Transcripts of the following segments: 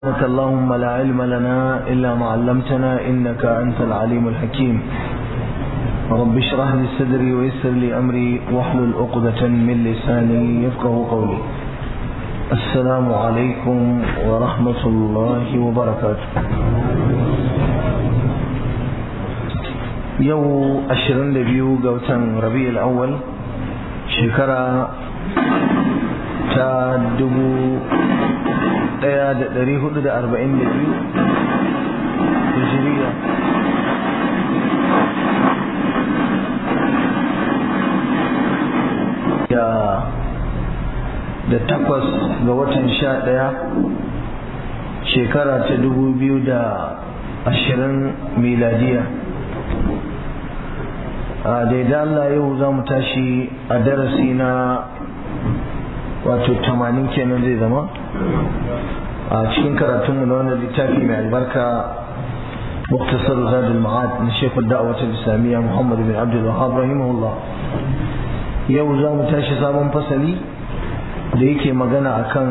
سبحانك اللهم لا علم لنا إلا ما علمتنا إنك أنت العليم الحكيم رب اشرح لي صدري ويسر لي أمري واحلل عقدة من لساني يفقه قولي السلام عليكم ورحمة الله وبركاته يو أشرن لبيو قوتن ربيع الأول شكرا ta dubu ɗaya da ɗari hudu da arba'in da biyu hijiriya da da takwas ga watan sha ɗaya shekara ta dubu biyu da ashirin miladiya a daidai Allah yau za mu tashi a darasi na wato tamanin kenan zai zama a cikin karatunmu na wannan littafi mai albarka muktasar zadul ma'ad na shekul da'awatul islamiyya muhammad bin abdul wahab rahimahullah yau za mu tashi sabon fasali da yake magana akan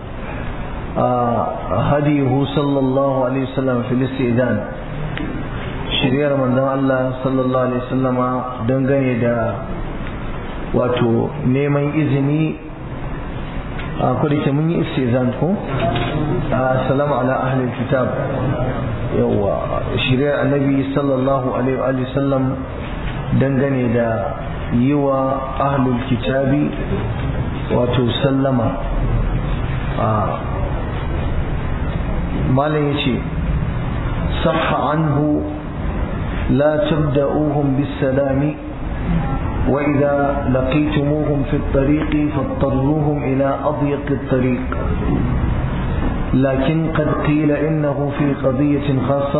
hadihu sallallahu alaihi wasallam fil istidan shiryar manzon Allah sallallahu alaihi wasallama dangane da wato neman izini a kudike mun yi istizan ko assalamu ala ahlil kitab yawa shirya annabi sallallahu alaihi wa sallam dangane da yi wa ahlul kitabi wato sallama a malam yace sahha anhu la tabda'uhum bis salami وإذا لقيتموهم في الطريق فاضطروهم إلى أضيق الطريق لكن قد قيل إنه في قضية خاصة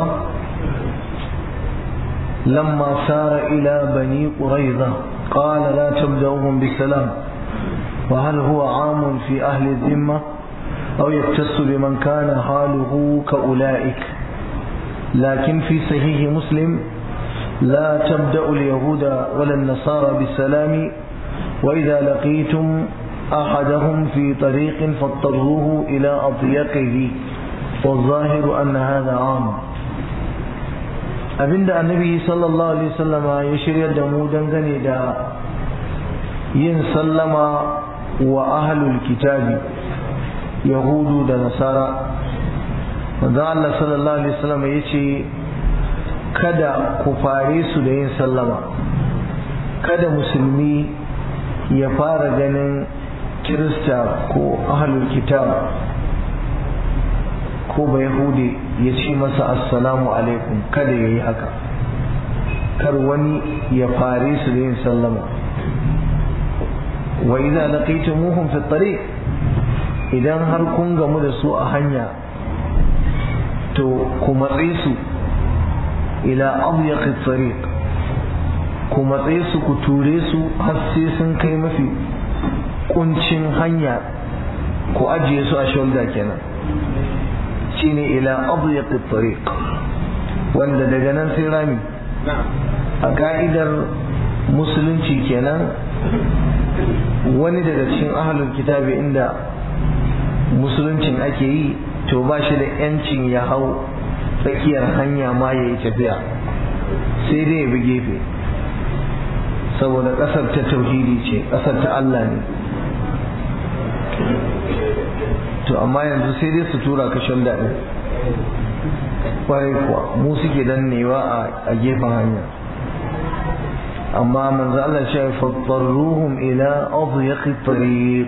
لما سار إلى بني قريظة قال لا تبدأوهم بسلام وهل هو عام في أهل الذمة أو يختص بمن كان حاله كأولئك لكن في صحيح مسلم لا تبدأ اليهود ولا النصارى بالسلام وإذا لقيتم أحدهم في طريق فاضطروه إلى أضيقه والظاهر أن هذا عام abinda annabi sallallahu alaihi wasallama ya shirya da mu dangane da yin sallama wa ahlul kitabi yahudu da nasara manzo Allah sallallahu alaihi wasallama yace kada ku fare su da yin sallama kada musulmi ya fara ganin kirista ko ahlul kitab ko ba yahudi ya ce masa assalamu alaikum kada ya yi haka kar wani ya fare su da yin sallama wa idza laqaytumuhum fi tariq idan har kun gamu da su a hanya to ku matse su ila abyaqi tariq ku matse su ku ture su har sai sun kai mafi kuncin hanya ku ajiye su a shoulder kenan shine ila abyaqi tariq wanda daga nan sai rami a ka'idar musulunci kenan wani daga cikin ahlul kitabi inda musuluncin ake yi to ba shi da 'yancin ya hau tsakiyar hanya ma ya yi tafiya sai dai ya bi gefe saboda ƙasar ta tauhidi ce ƙasar ta Allah ne to amma yanzu sai dai su tura ka shan daɗin ƙwarai kuwa mu suke dannewa a gefen hanya amma manzo Allah ya fattarruhum ila adyaqi tariq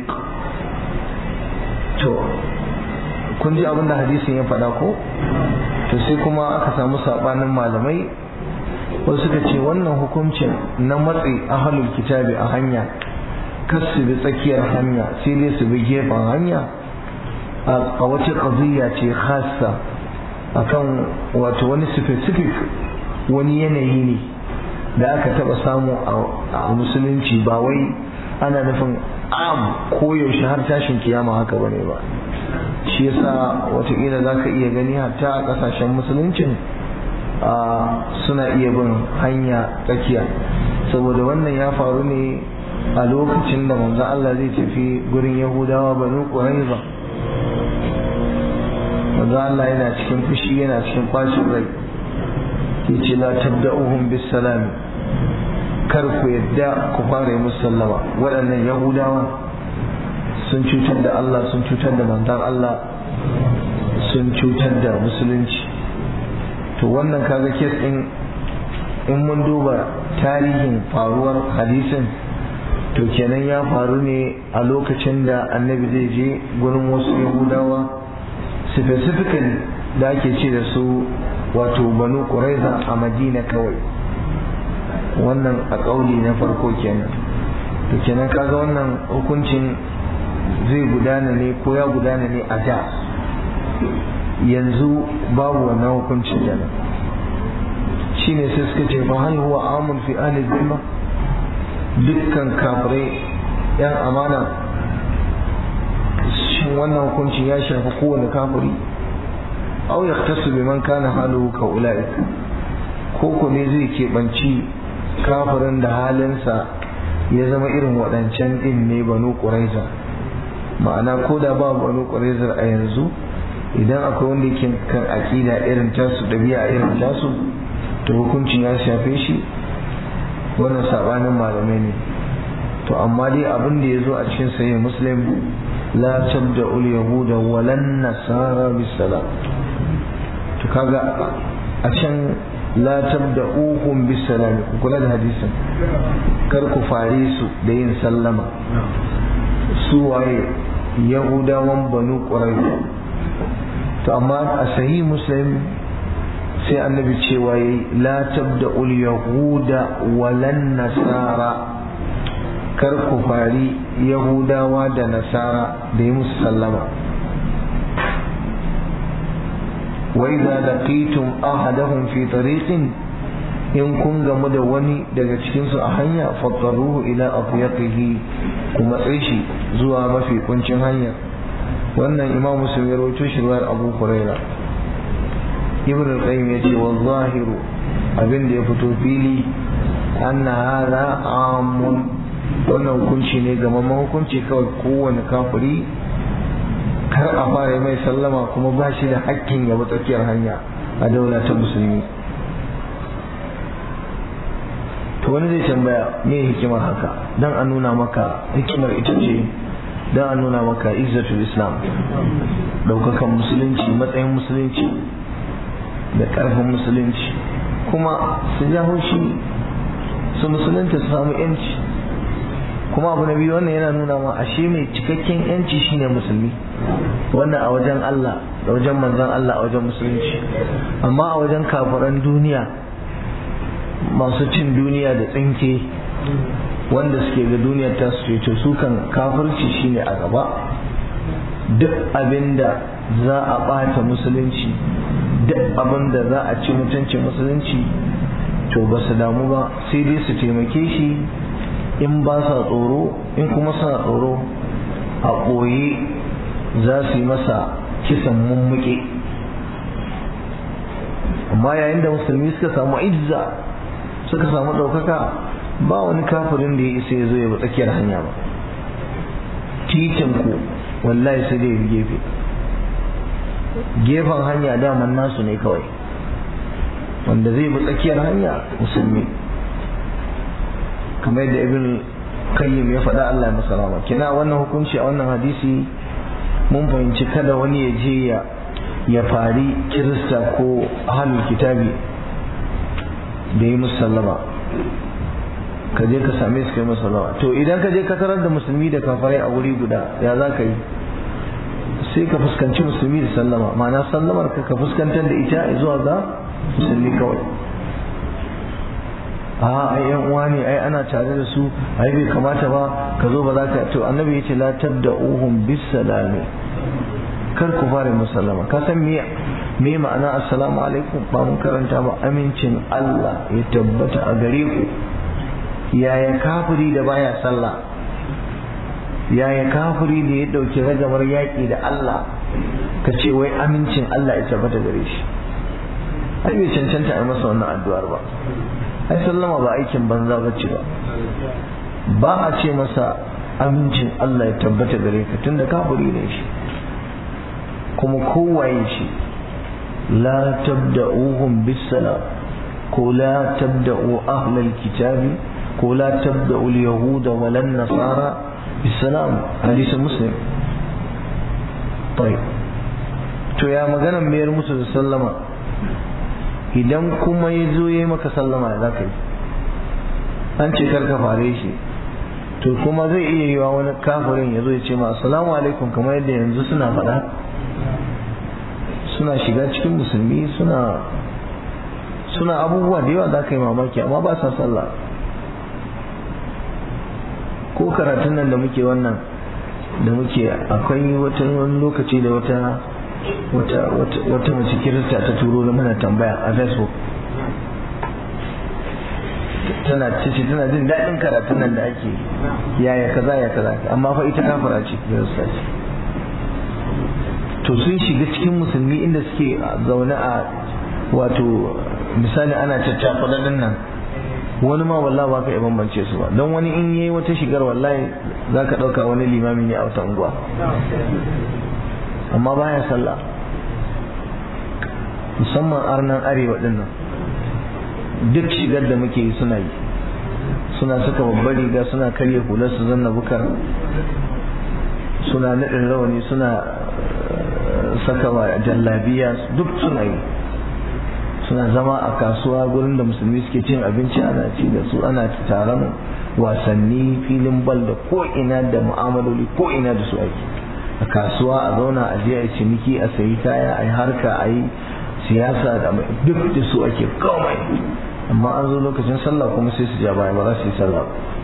to kun ji abin da hadisin ya faɗa ko to sai kuma aka samu sabanin malamai wasu suka ce wannan hukuncin na matsi ahalul kitabi a hanya kar su bi tsakiyar hanya sai dai su bi gefen hanya a wata qadiyya ce khassa akan wato wani specific wani yanayi ne da aka taba samu a musulunci ba wai ana nufin am koyaushe har tashin kiyama haka bane ba shi yasa watakila za ka iya gani hatta a kasashen musuluncin suna iya bin hanya tsakiya saboda wannan ya faru ne a lokacin da manzo Allah zai tafi gurin Yahudawa banu Quraiza manzo Allah yana cikin fushi yana cikin bacin rai yace la tabda'uhum bis salam kar ku yadda ku fara yi musu sallama waɗannan yahudawa sun cutar da Allah sun cutar da manzon Allah sun cutar da musulunci to wannan kaga kes din in mun duba tarihin faruwar hadisin to kenan ya faru ne a lokacin da annabi zai je gurin wasu yahudawa specifically da ake ce da su wato banu ƙuraiza a madina kawai wannan a ƙauli na farko kenan to kenan kaga wannan hukuncin zai gudana ne ko ya gudana ne a da yanzu babu wannan hukuncin kenan shine sai suka ce fa hal huwa amun fi ahli dhimma dukkan kafirai yan amana shin wannan hukuncin ya shafi kowane kafiri aw yaktasu biman kana haluhu ka ulaik ko ko ne zai keɓanci kafirin da halinsa ya zama irin waɗancan ɗin ne banu ƙuraiza ma'ana ko da ba banu ƙuraizar a yanzu idan akwai wanda yake kan aƙida irin tasu ɗabi'a irin tasu to hukuncin ya shafe shi wannan sabanin malamai ne to amma dai abin da ya zo a cikin sahih muslim la tabda ul yahuda walan nasara bisalam to kaga a can la tabda uhum bisalam ku kula da hadisin kar ku fare su da yin sallama su waye yahudawan banu quraiza to amma a sahih muslim sai annabi cewa yi la tabda ul yahuda walan nasara kar ku fari yahudawa da nasara da yi musu sallama wa idza laqitum ahadahum fi tariqin in kun gamu da wani daga cikin su a hanya fattaruhu ila afyaqihi kuma tsaye shi zuwa mafi kuncin hanya wannan imam muslim ya rawaito shi ruwayar abu hurairah ibn al-qayyim yace wa zahiru abin da ya fito fili anna hadha amun wannan hukunci ne ga mamman hukunci kawai kowane kafiri kar a fara mai sallama kuma ba shi da hakkin ya bi tsakiyar hanya a daula ta musulmi to wani zai tambaya me hikimar haka dan a nuna maka hikimar ita ce dan a nuna maka izzatul islam daukakan musulunci matsayin musulunci da ƙarfin musulunci kuma su ja haushi su musulunta su samu yanci kuma abu na biyu wannan yana nuna ma ashe mai cikakken yanci shine musulmi wannan a wajen Allah da wajen manzon Allah a wajen musulunci amma a wajen kafiran duniya masu cin duniya da tsinke wanda suke ga duniyar ta su ce su kan kafirci shine a gaba duk abinda za a ɓata musulunci duk abin da za a ci mutuncin musulunci to ba su damu ba sai dai su taimake shi in ba sa tsoro in kuma suna tsoro a ɓoye za su yi masa kisan mummuke amma yayin da musulmi suka samu izza suka samu ɗaukaka ba wani kafirin da ya isa ya zo ya bi tsakiyar hanya ba titin ku wallahi sai dai gefe gefen hanya daman nasu ne kawai wanda zai bi tsakiyar hanya musulmi kamar yadda ibn kayyim ya faɗa Allah ya rama kina wannan hukunci a wannan hadisi mun fahimci kada wani ya je ya ya fari kirista ko ahlul kitabi da yi musallama ka je ka same su kai musallama to idan ka je ka tarar da musulmi da kafarai a wuri guda ya za ka yi sai ka fuskanci musulmi da sallama ma'ana sallamar ka ka fuskantar da ita zuwa ga musulmi kawai a ai yan uwa ne ai ana tare da su ai bai kamata ba ka zo ba za ka to annabi yace la tabda'uhum bis salami kar ku fara musallama ka san me me ma'ana assalamu alaikum ba mun karanta ba amincin Allah ya tabbata a gare ku yaya kafiri da baya sallah yaya kafiri da ya dauki ragamar yaƙi da Allah ka ce wai amincin Allah ya tabbata gare shi ai bai cancanta a masa wannan addu'ar ba ai sallama ba aikin banza ba ce ba ba a ce masa amincin Allah ya tabbata gare ka tunda kafiri ne shi kuma kowaye shi la tabda'uhum bis salam ko la tabda'u ahlal kitabi ko la tabda'u al yahuda wa lan nasara bis salam hadisi muslim طيب to ya maganan mayar musu da sallama idan kuma ya zo ya yi maka sallama ya za ka yi an ce karka fare shi to kuma zai iya yi wa wani kafirin ya zo ya ce ma assalamu alaikum kamar yadda yanzu suna faɗa suna shiga cikin musulmi suna suna abubuwa da yawa za ka yi mamaki amma ba sa sallah ko karatun nan da muke wannan da muke akwai wata wani lokaci da wata wata wata mace kirista ta turo da mana tambaya a facebook tana cici tana jin daɗin karatun nan da ake yaya kaza ya kaza amma fa ita kafara ce kirista ce to sun shiga cikin musulmi inda suke zaune a wato misali ana caccafa nan wani ma wallahi ba ka iya bambance su ba don wani in yayi wata shigar wallahi za ka ɗauka wani limami ne a wata unguwa amma baya sallah musamman arnan arewa din nan duk shigar da muke yi suna yi suna saka babbar riga suna karya hular su zanna bukar suna naɗin rawani suna saka wa jallabiya duk suna yi suna zama a kasuwa gurin da musulmi suke cin abinci ana ci da su ana taron wasanni filin bal da ko ina da mu'amaloli ko ina da su aiki a kasuwa a zauna a je a yi ciniki a sayi kaya a yi harka a yi siyasa da duk da su ake komai amma an zo lokacin sallah kuma sai su ja baya ba za su yi sallah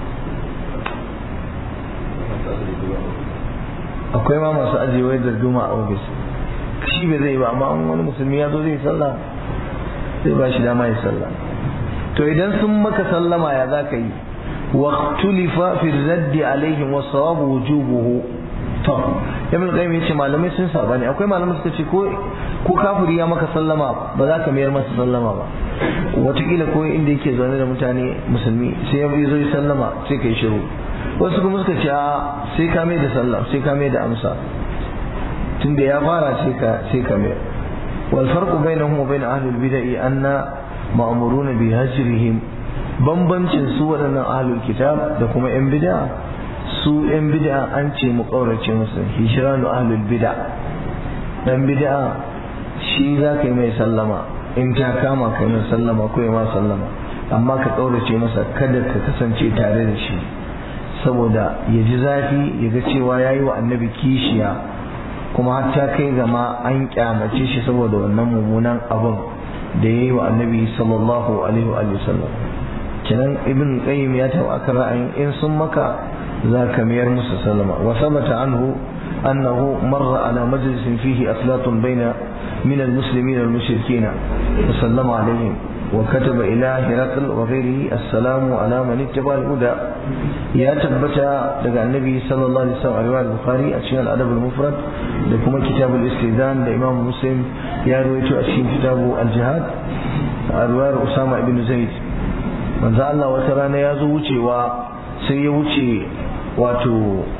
akwai ma masu ajiyewar darduma a ofis shi bai zai ba amma wani musulmi ya zo zai sallah zai ba shi dama ya sallah to idan sun maka sallama ya za ka yi waqtulifa fi raddi alaihim wa sawabu wujubuhu to ibn qayyim yace malamai sun saba ne akwai malamai suka ce ko ko kafiri ya maka sallama ba za ka mayar masa sallama ba watakila ko inda yake zaune da mutane musulmi sai ya zo ya sallama sai kai shiru wasu kuma suka ce sai ka mai da sallah sai ka mai da amsa tunda ya fara sai ka sai ka mai wal farqu bainahum wa bain ahli al-bid'ah anna ma'muruna bi hajrihim bambancin su waɗannan ahlul kitab da kuma yan bid'a su yan bid'a an ce mu kaurace musu hijranu ahlul bid'a dan bid'a shi za ka yi mai sallama in ta kama ka yi sallama ko ya ma sallama amma ka kaurace masa kada ka kasance tare da shi saboda ya ji zafi ya ga cewa ya yi wa annabi kishiya kuma har ta kai gama an kyamace shi saboda wannan mummunan abun da ya yi wa annabi sallallahu alaihi wa sallam kenan ibn qayyim ya taɓa akan ra'ayin in sun maka za ka mayar musu sallama wa sabata anhu annahu marra ala majlisin fihi aslatun baina من المسلمين المشركين وسلم عليهم وكتب إلى هرقل وغيره السلام على من اتبع الهدى يا تبتا لقى النبي صلى الله عليه وسلم رواية البخاري أشياء الأدب المفرد لكم كتاب الاستئذان لإمام مسلم يا رويت أشياء كتاب الجهاد رواية أسامة بن زيد من زعل الله وترانا يا زوجي وسيوجي واتو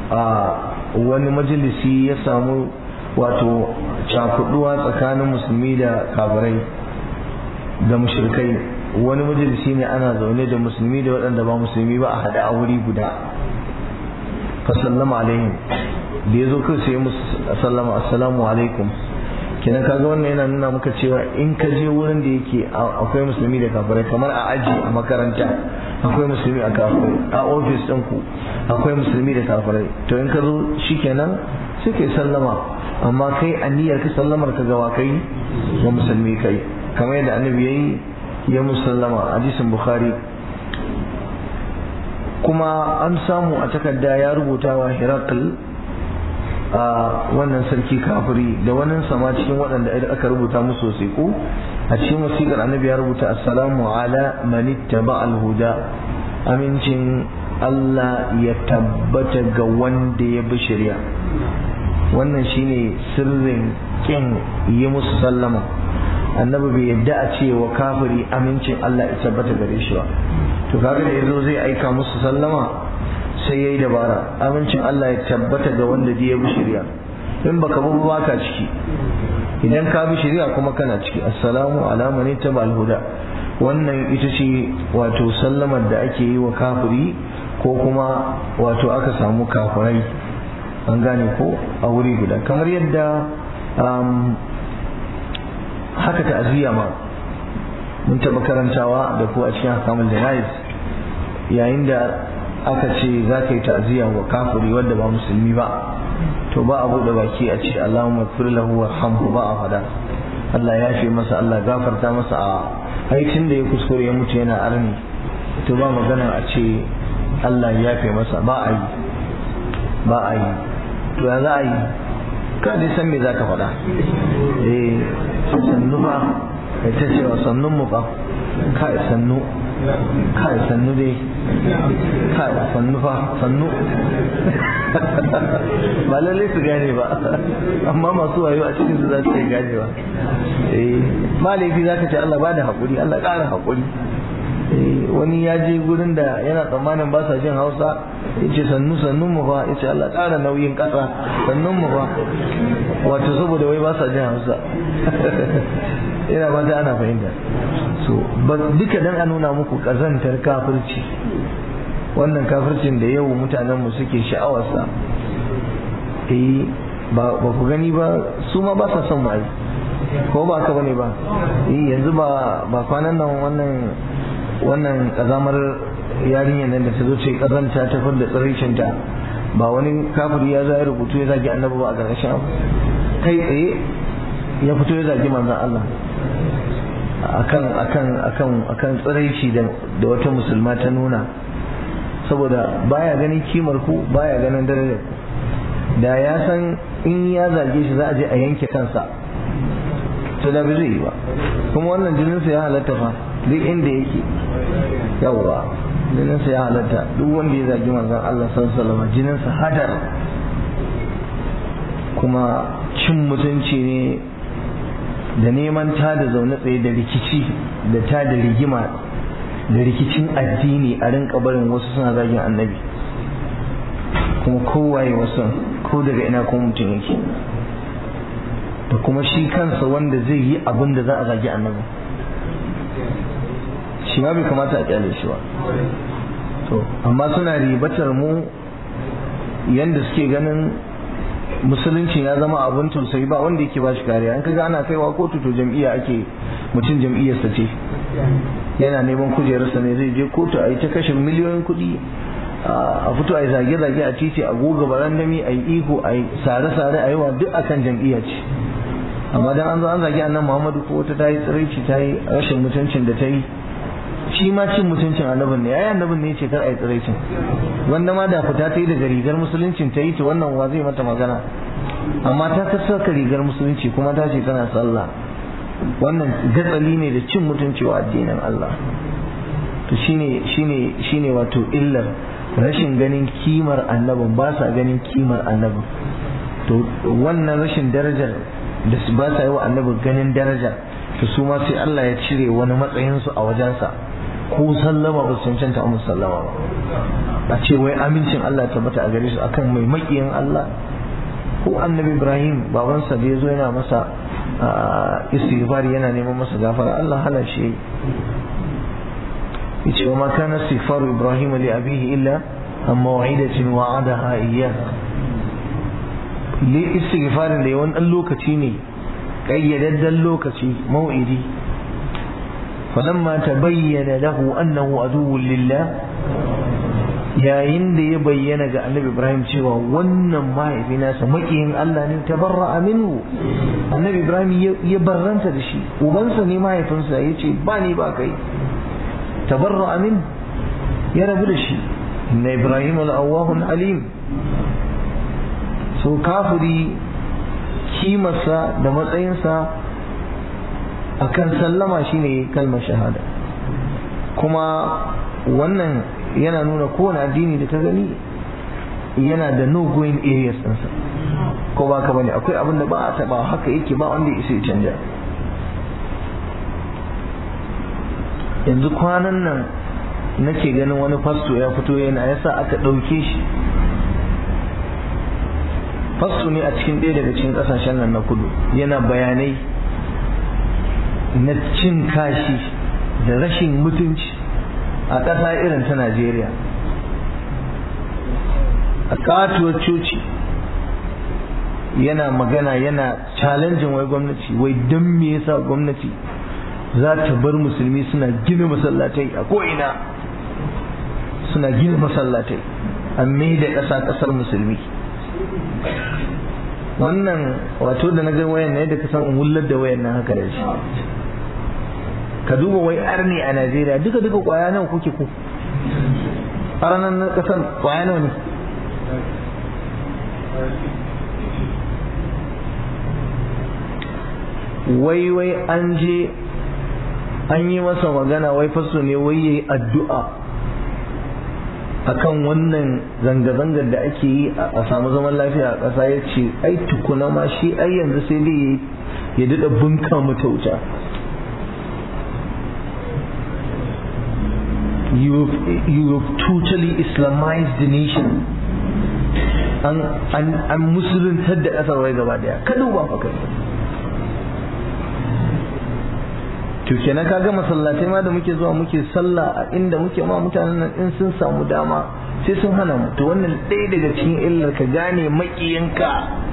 wani majalisi ya samu wato cakuduwa tsakanin musulmi da kafirai da mushrikai wani majalisi ne ana zaune da musulmi da waɗanda ba musulmi ba a haɗe a wuri guda fasallama alaihim da ya zo kai sai musu sallama assalamu alaikum kenan kaga wannan yana nuna maka cewa in ka je wurin da yake akwai musulmi da kafirai kamar a aji a makaranta akwai musulmi a kafirai a ofis ɗinku akwai musulmi da kafirai to in ka zo shikenan sai kai sallama amma kai aniyar ka sallamar ka gawa kai wa musulmi kai kamar yadda annabi yayi ya musallama hadisin bukhari kuma an samu a takarda ya rubuta wa hirakul a wannan sarki kafiri da wannan sama cikin waɗanda aka rubuta musu wasiƙu a cikin wasiƙar annabi ya rubuta assalamu ala man ittaba al-huda amincin Allah ya tabbata ga wanda ya bi shari'a wannan shine sirrin kin yi musu sallama annabi bai yadda a ce wa kafiri amincin Allah ya tabbata gare shi ba to kaga da yazo zai aika musu sallama sai yayi dabara amincin Allah ya tabbata ga wanda ya bi shari'a in baka bi ba ka ciki idan ka bi shari'a kuma kana ciki assalamu ala man ittaba huda wannan ita ce wato sallamar da ake yi wa kafiri ko kuma wato aka samu kafirai an gane ko a wuri guda kamar yadda haka ta'aziyya ma mun taɓa karantawa da ku a cikin hakamul janayiz yayin da aka ce za ka yi ta'aziyya wa kafiri wanda ba musulmi ba to ba a buɗe baki a ce Allahumma fir lahu warhamhu ba a fada Allah ya fi masa Allah gafarta masa a aikin da ya kuskure ya mutu yana arni to ba magana a ce Allah ya fi masa ba a yi ba a yi to ya za a yi ka dai san me za ka faɗa eh sannu ba ta cewa sannun mu ba kai sannu kai sannu dai kai sannu fa sannu ba lallai su gane ba amma masu wayo a cikin su za su yi gane ba eh ba laifi za ka ce Allah ba da haƙuri Allah ƙara haƙuri wani ya je gurin da yana tsammanin ba sa jin hausa ya ce sannu sannun mu fa ya ce Allah ƙara nauyin ƙasa sannun mu fa wato saboda wai ba sa jin hausa ina ba ta ana fahimta so duka dan a nuna muku ƙazantar kafirci wannan kafircin da yau mutanen mu suke sha'awarsa eh ba ku gani ba su ma ba sa son mu ai ko ba ka bane ba eh yanzu ba ba kwanan nan wannan wannan kazamar yarinyar nan da ta zo ce kazanta ta fadda tsaricinta ba wani kafiri ya zai rubutu ya zagi annabi ba a ƙarƙashin abu kai tsaye ya fito ya zagi manzon Allah akan akan akan akan tsiraici da da wata musulma ta nuna saboda baya ganin kimar ku baya ganin darajar ku da ya san in ya zage shi za a je a yanke kansa to da bai zai yi ba kuma wannan jininsa ya halatta fa duk inda yake yawwa jininsa ya halatta duk wanda ya zagi manzon Allah sallallahu alaihi jininsa hadar kuma cin mutunci ne da neman ta da zaune tsaye da rikici da ta da rigima da rikicin addini a rinka barin wasu suna zagin annabi kuma kowaye wasu ko daga ina kuma mutum yake da kuma shi kansa wanda zai yi abin da za a zagi annabi shi ma bai kamata a kyale shi ba to amma suna ribatar mu yanda suke ganin musulunci ya zama abin tausayi ba wanda yake ba shi kariya in kaga ana kaiwa kotu to jam'iyya ake mutum jam'iyyarsa ce yana neman kujerarsa ne zai je kotu a yi ta kashe miliyoyin kuɗi a fito a yi zage-zage a titi a goga barandami a yi ihu a yi sare-sare a yi wa duk akan jam'iyya ce amma dan an zo an zagi annan muhammadu ko wata ta yi tsiraici ta yi rashin mutuncin da ta yi shi ma cin mutuncin annabin ne ai annabin ne ce kar a yi tsiraicin wanda ma da fita ta yi daga rigar musuluncin ta yi ta wannan wa zai mata magana amma ta saka rigar musulunci kuma ta ce tana sallah wannan gatsali ne da cin mutunci wa addinin Allah to shine shine shine wato illar rashin ganin kimar annabin ba sa ganin kimar annabin to wannan rashin darajar da su ba sa yi wa annabi ganin daraja to su ma sai Allah ya cire wani matsayinsu a wajensa ko sallama ba su cancanta a sallama ba a ce wai amincin Allah tabbata a gare su akan mai makiyin Allah ko annabi Ibrahim babansa da ya zo yana masa istighfar yana neman masa gafara Allah hana shi yace wa ma kana istighfaru Ibrahim li abihi illa an maw'idatin wa'adaha iyyah li istighfarin da yawan dan lokaci ne kayyadaddan lokaci mau'idi falamma tabayyana lahu annahu aduwwun lillah yayin da ya bayyana ga annabi ibrahim cewa wannan mahaifi nasa makiyin allah ne tabarra'a minhu annabi ibrahim ya barranta da shi ubansa ne mahaifinsa ya ce ba ni ba kai tabarra'a min ya rabu da shi inna ibrahim al-awwahun alim so kafiri kimarsa da matsayinsa a kan sallama shine kalmar shahada kuma wannan yana nuna kowane addini da ta gani yana da no going areas ɗinsa ko ba ka bane akwai abin da ba a taɓa haka yake ba wanda isa ya canja yanzu kwanan nan nake ganin wani fasto ya fito yana yasa aka ɗauke shi fasto ne a cikin ɗaya daga cikin ƙasashen nan na kudu yana bayanai na cin kashi da rashin mutunci a ƙasa irin ta najeriya a katuwar coci yana magana yana challenging wai gwamnati wai don me yasa gwamnati za ta bar musulmi suna gina masallatai a ko'ina suna gina masallatai a mai da ƙasa ƙasar musulmi wannan wato da na ga wayan na yadda ka san wullar da wayan nan haka da shi ka duba wai arni a najeriya duka duka kwaya nawa kuke ku a ranar na ƙasar kwaya nawa ne wai wai an je an yi masa magana wai faso ne wai yayi addu'a akan wannan zanga-zangar da ake yi a samu zaman lafiya a ƙasa ya ce ai tukuna ma shi ai yanzu sai dai ya daɗa bunka mata wuta you have totally islamized the nation an musuluntar da ƙasar wai gaba daya ka duba fa kai to kenan kaga masallatai ma da muke zuwa muke sallah a inda muke ma mutanen nan in sun samu dama sai sun hana mu to wannan ɗaya daga cikin illar ka gane maƙiyanka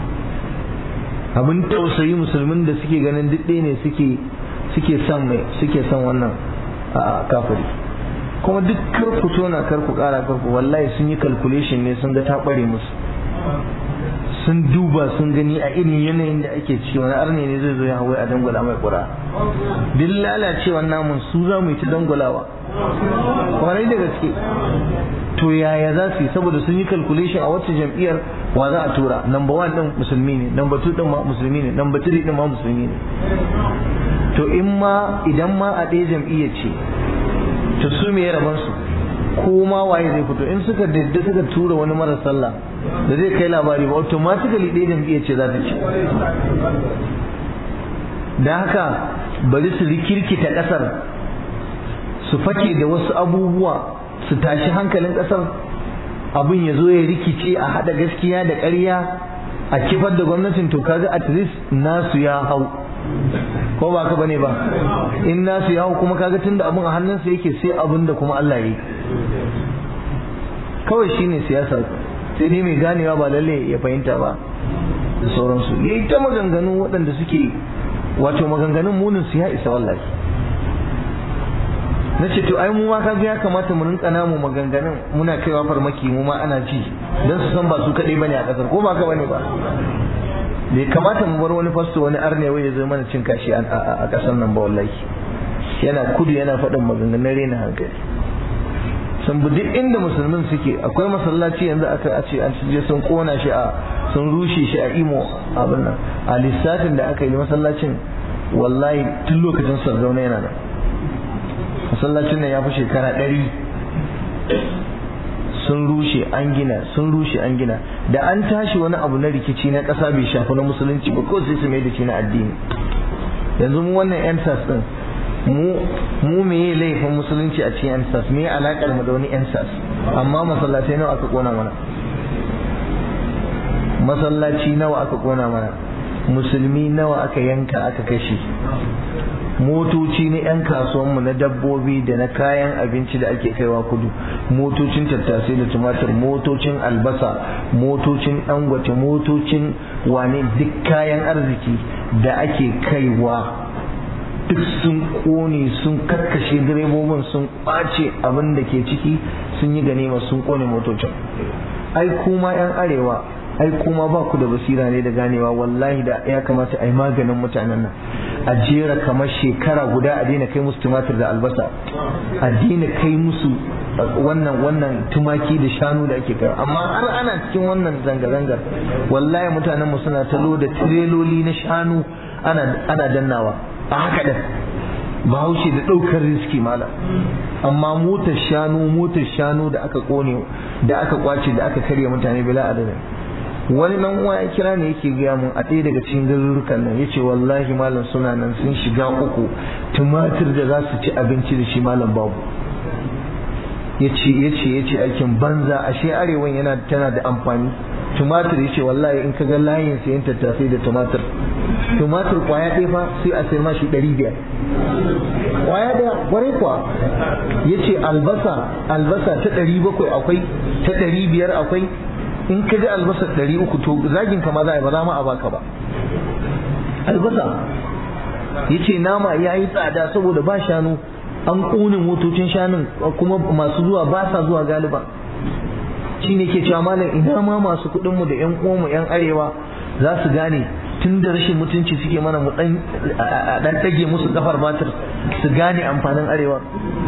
abin tausayi musulmin da suke ganin duk ɗaya ne suke suke son mai suke son wannan a kafiri kuma duk kar ku tona kar ku ƙara kar ku wallahi sun yi calculation ne sun ga ta ɓare musu sun duba sun gani a irin yanayin da ake ciki wani arne ne zai zo ya hawai a dangwala mai kura duk lalacewar namun su za mu yi ta dangwalawa kwarai da gaske to yaya za su yi saboda sun yi calculation a wacce jam'iyyar wa za a tura number one din musulmi ne number two din ma musulmi ne number three din ma musulmi ne to in ma idan ma a ɗaya jam'iyyar ce to su me rabon su ko ma waye zai fito in suka dadda suka tura wani mara sallah da zai kai labari ba automatically ɗaya jam'iyyar ce za ta ci da haka bari su rikirkita ƙasar su fake da wasu abubuwa su tashi hankalin ƙasar abin ya zo ya rikice a haɗa gaskiya da ƙarya a kifar da gwamnatin to kaga at least nasu ya hau ko ba ka bane ba in nasu ya hau kuma kaga tunda abin a hannunsa yake sai abin da kuma Allah yi kawai shine siyasa sai dai mai ganewa ba lalle ya fahimta ba da sauransu yayi ta maganganu waɗanda suke wato maganganun munin su ya isa wallahi na ce to ai mu ma kaga ya kamata mu rinka namu maganganun muna kaiwa farmaki mu ma ana ji dan su san ba su kadai bane a kasar ko ba ka bane ba bai kamata mu bar wani fasto wani arne wai ya zo mana cin kashi a kasar nan ba wallahi yana kudu yana faɗin maganganun rena hankali sun bi duk inda musulmin suke akwai masallaci yanzu aka a ce an je sun kona shi a sun rushe shi a imo abin nan a lissafin da aka yi masallacin wallahi tun lokacin sardauna yana nan masallacin nan ya fi shekara ɗari sun rushe an gina sun rushe an gina da an tashi wani abu na rikici na ƙasa bai shafi na musulunci ba ko sai su mai da shi na addini yanzu mu wannan yan din mu mu meye laifin musulunci a cikin ansas me alakar mu da wani ansas amma masallatai nawa aka kona mana masallaci nawa aka kona mana musulmi nawa aka yanka aka kashe motoci na 'yan kasuwanmu na dabbobi da na kayan abinci da ake kaiwa kudu motocin tattasai da tumatir motocin albasa motocin dangote motocin wane duk kayan arziki da ake kaiwa duk sun kone sun karkashe direbobin sun ɓace abin da ke ciki sun yi ganima sun kone motocin ai kuma 'yan arewa ai kuma ba ku da basira ne da ganewa wallahi da ya kamata a yi maganin mutanen nan a jera kamar shekara guda a daina kai musu tumatir da albasa a daina kai musu wannan wannan tumaki da shanu da ake kai amma har ana cikin wannan zanga-zangar wallahi mutanen mu suna talo da tireloli na shanu ana ana dannawa a haka da bahaushe da ɗaukar riski mala amma motar shanu motar shanu da aka kone da aka kwace da aka karya mutane bila adadin wani dan uwa ya kira ne yake gaya mun a ɗaya daga cikin garurukan nan yace wallahi malam suna nan sun shiga uku tumatir da za su ci abinci da shi malam babu yace yace yace aikin banza ashe arewan yana tana da amfani tumatir yace wallahi in ka ga layin sayan tattasai da tumatir tumatir kwaya ɗaya fa sai a sai mashi ɗari biyar kwaya ɗaya kwarai kuwa yace albasa albasa ta ɗari bakwai akwai ta ɗari biyar akwai in ka ga albasa ɗari uku to zagin ka ma za a yi ba za ma a baka ba albasa yace nama ya yi tsada saboda ba shanu an ƙone motocin shanun kuma masu zuwa ba sa zuwa galiba shi ne ke cewa malam ina ma masu kuɗinmu da ƴan uwanmu ƴan arewa za su gane tun da rashin mutunci suke mana mu dan dan dage musu kafar batir su gane amfanin arewa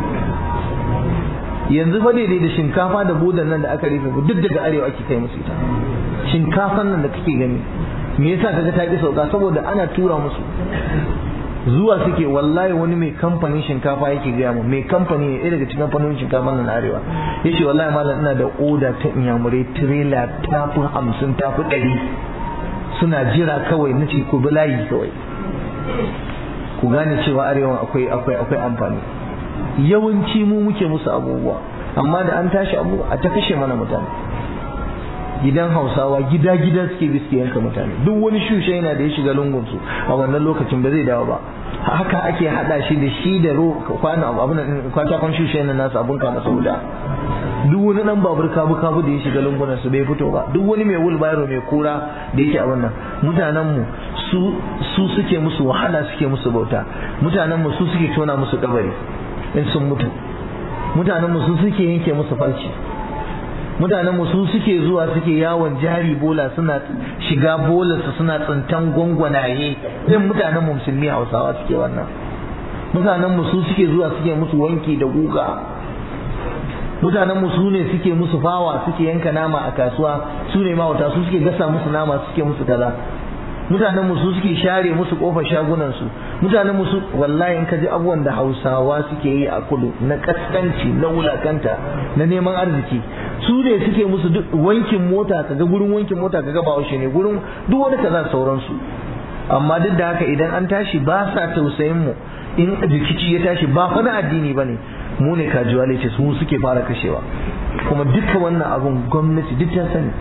yanzu fa daidai da shinkafa da bodan nan da aka rufe duk daga arewa ake kai musu ita shinkafan nan da kake gani me yasa kaga ta ki sauka saboda ana tura musu zuwa suke wallahi wani mai kamfanin shinkafa yake gaya mu mai kamfani ne daga cikin kamfanin shinkafa nan arewa yace wallahi malam ina da oda ta inyamurai trailer ta fi hamsin ta fi ɗari suna jira kawai na ce ku bi layi kawai ku gane cewa arewa akwai akwai akwai amfani yawanci mu muke musu abubuwa amma da an tashi abu a ta kashe mana mutane gidan hausawa gida gida suke bi suke yanka mutane duk wani shushe yana da ya shiga lungun su a wannan lokacin ba zai dawo ba haka ake hada shi da shi da ro kwana abun kwatakon shushe yana nasu abun kama sauda duk wani dan babur kabu kabu da ya shiga lungunan su bai fito ba duk wani mai wulbayaro mai kura da yake a wannan mutanen mu su su suke musu wahala suke musu bauta mutanen mu su suke tona musu kabari in sun mutu mutanen mu su suke yanke musu farci mutanen mu su suke zuwa suke yawon jari bola suna shiga bola su suna tsintan gwangwanaye din mutanen mu musulmi hausawa suke wannan mutanen mu su suke zuwa suke musu wanki da guga mutanen mu su ne suke musu fawa suke yanka nama a kasuwa su ne mawata su suke gasa musu nama suke musu kaza mutanen mu su suke share musu kofar shagunan su mutanen mu su wallahi in ka ji abubuwan da Hausawa suke yi a kudu na kaskanci na wulakanta na neman arziki su ne suke musu duk wankin mota kaga gurin wankin mota kaga ba ne gurin duk wani kaza sauransu amma duk da haka idan an tashi ba sa tausayin mu in rikici ya tashi ba fa na addini bane mu ne kajuwale ce su suke fara kashewa kuma duka wannan abun gwamnati duk ta sani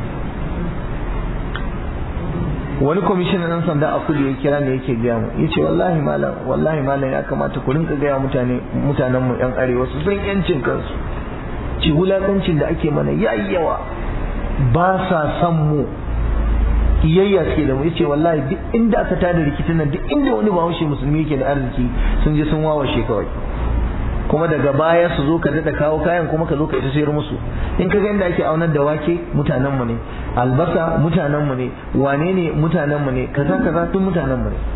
wani kwamishinan ɗan sanda a kudu ya kira ne yake gaya mu yace wallahi malam wallahi malam ya kamata ku rinka gaya mutane mutanen mu yan arewa su san yancin kansu ci wulakancin da ake mana yayi yawa ba sa san mu kiyayya suke da mu yace wallahi duk inda aka tada rikicin nan duk inda wani bahaushe musulmi yake da arziki sun je sun wawashe kawai kuma daga baya su zo ka daɗa kawo kayan kuma ka zo ka ita sayar musu in ka ga inda ake aunar da wake mutanen mu ne albasa mutanen mu ne wane ne mutanen mu ne kaza kaza tun mutanen mu ne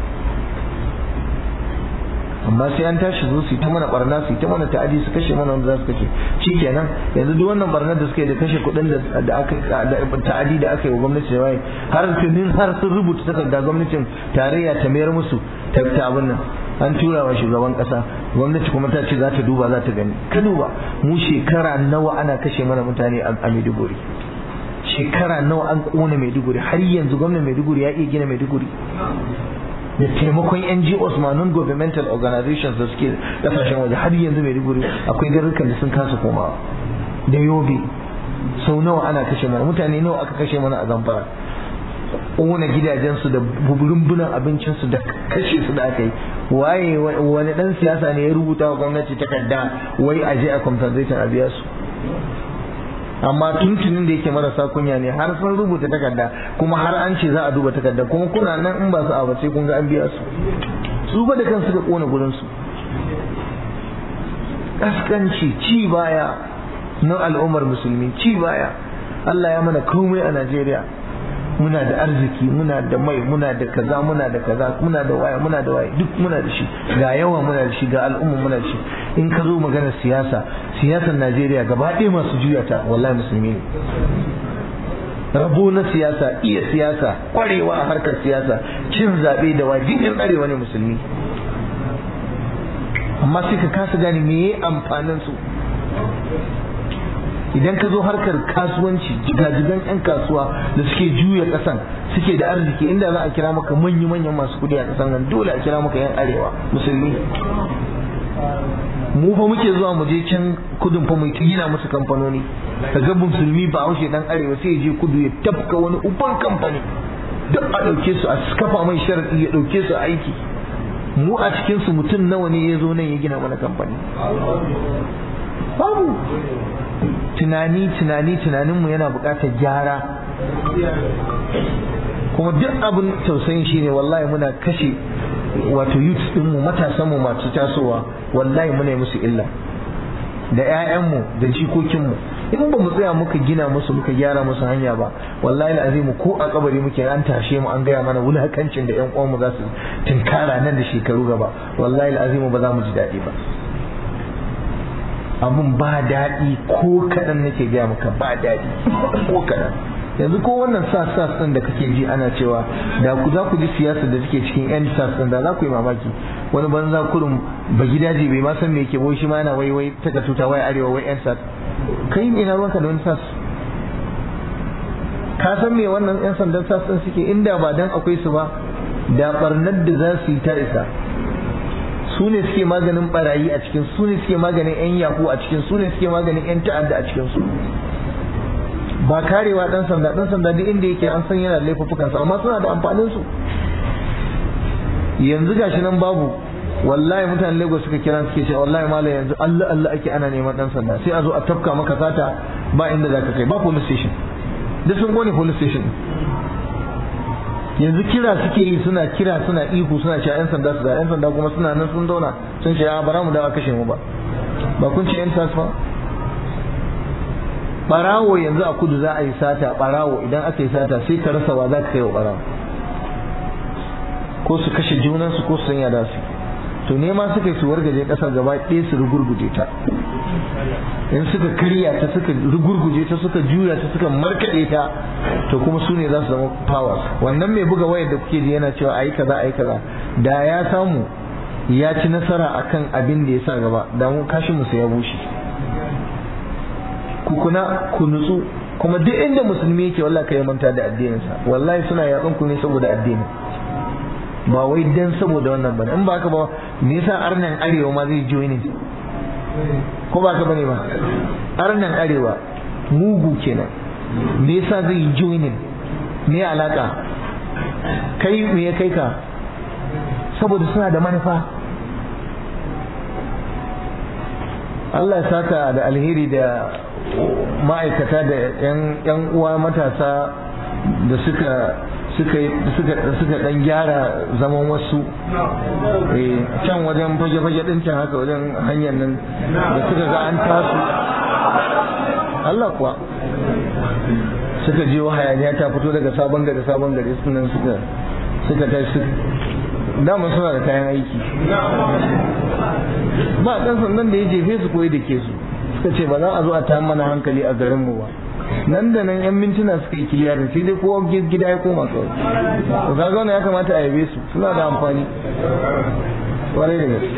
amma sai an tashi zo su yi ta mana barna su yi ta mana ta'adi su kashe mana wanda za su kashe shikenan yanzu duk wannan barnar da suka yi da kashe kuɗin da aka da ta'adi da aka yi wa gwamnati da waye har tunin har sun rubuta takarda gwamnatin tarayya ta mayar musu ta abin nan an tura wa shugaban kasa gwamnati kuma ta ce za ta duba za ta gani ka duba mu shekara nawa ana kashe mana mutane a Maiduguri shekara nawa an kona Maiduguri har yanzu gwamnatin Maiduguri ya iya gina Maiduguri da taimakon NGOs ma non governmental organizations da suke kasashen waje har yanzu Maiduguri akwai garurukan da sun kasa komawa da yobe sau nawa ana kashe mana mutane nawa aka kashe mana a zamfara ƙona gidajensu da rumbunan abincinsu da kashe su da aka yi waye wani dan siyasa ne ya rubuta wa gwamnati takarda wai a je a compensation a biya su amma tuntunin da yake marasa kunya ne har sun rubuta takarda kuma har an ce za a duba takarda kuma kuna nan in ba su a bace kun ga an biya su su ba da kansu da kona gurin su kaskanci ci baya na al'ummar musulmi ci baya Allah ya mana komai a Najeriya muna da arziki muna da mai muna da kaza muna da kaza muna da waya muna da waya duk muna da shi ga yawa muna da shi ga al'umma muna da shi in ka zo maganar siyasa siyasar Najeriya gaba ɗaya masu juya ta wallahi musulmi ne rabo na siyasa iya siyasa kwarewa a harkar siyasa cin zaɓe da wajibin arewa ne musulmi amma sai ka kasa gane me amfanin su idan ka zo harkar kasuwanci jigajigan 'yan kasuwa da suke juya kasan suke da arziki inda za a kira maka manya-manyan masu kudi a kasan nan dole a kira maka 'yan arewa musulmi mu fa muke zuwa mu je can kudin fa mu gina musu kamfanoni kaga musulmi ba haushe dan arewa sai ya je kudu ya tafka wani uban kamfani duk a ɗauke su a kafa mai sharaɗi ya ɗauke su aiki mu a cikin su mutum nawa ne ya zo nan ya gina mana kamfani babu tunani tunani tunaninmu yana buƙatar gyara kuma duk abin tausayin shine wallahi muna kashe wato youth ɗinmu matasanmu masu tasowa wallahi muna yi musu illa da 'ya'yanmu da jikokinmu in ba mu tsaya muka gina musu muka gyara musu hanya ba wallahi azimu ko a kabari muke an tashe mu an gaya mana wulakancin da 'yan uwanmu za su tinkara nan da shekaru gaba wallahi azimu ba za mu ji daɗi ba abun ba daɗi ko kaɗan nake gaya maka ba daɗi ko kaɗan yanzu ko wannan sas sas ɗin da kake ji ana cewa da ku za ku ji siyasa da take cikin yan sas ɗin da za ku yi mamaki wani banza kurum ba gidaje bai ma san me yake boye shi ma yana wai wai taka tuta wai arewa wai yan sas kai ina ruwanka da wani sas ka san me wannan yan sandan sas ɗin suke inda ba dan akwai su ba da barnar da za su yi ta isa su ne suke maganin barayi a cikin su ne suke maganin yan yahu a cikin su ne suke maganin yan ta'adda a cikin su ba karewa dan sanda dan sanda duk inda yake an san yana da laifuffukan sa amma suna da amfanin su yanzu gashi nan babu wallahi mutanen Lagos suka kira suke cewa wallahi malam yanzu Allah Allah ake ana neman dan sanda sai a zo a tafka maka sata ba inda zaka kai ba police station duk sun gone police station yanzu kira suke yi suna kira suna ihu suna cewa yan sanda su da yan sanda kuma suna nan sun zauna sun ce a bara mu da kashe mu ba ba kun ce yan sas ba barawo yanzu a kudu za a yi sata barawo idan aka yi sata sai ka rasa wa za ka kai wa barawo ko su kashe junansu ko su sanya da su to nema suka yi su wargaje kasar gaba ɗaya su rugurguje ta in suka karya ta suka rugurguje ta suka juya ta suka markaɗe ta to kuma su ne za su zama powers wannan mai buga wayar da kuke ji yana cewa ayi kaza ayi kaza da ya samu ya ci nasara akan abin da ya sa gaba da mu kashin mu ya bushe ku kuna ku nutsu kuma duk inda musulmi yake wallahi kai manta da addininsa wallahi suna yakan ku ne saboda addini ba wai dan saboda wannan bane in ba haka ba me yasa arnan arewa ma zai join ko ba ka bane ba arnan arewa mugu kenan me yasa zai yi joining me alaka kai me ya kai ka saboda suna da manufa Allah ya saka da alheri da ma'aikata da 'yan uwa matasa da suka suka suka suka dan gyara zaman wasu eh can wajen fage-fage din can haka wajen hanyar nan da suka ga an tasu Allah kuwa suka je hayaniya ta fito daga sabon gari sabon gari sunan suka suka tashi dama suna da kayan aiki ba dan sandan da ya jefe su koyi da ke su suka ce ba za a zo a ta mana hankali a garin mu ba nan da nan yan mintuna suka yi kiliyarin sai dai kowa gida ya koma kawai to kaga wannan ya kamata a yabe su suna da amfani kwarai da gaske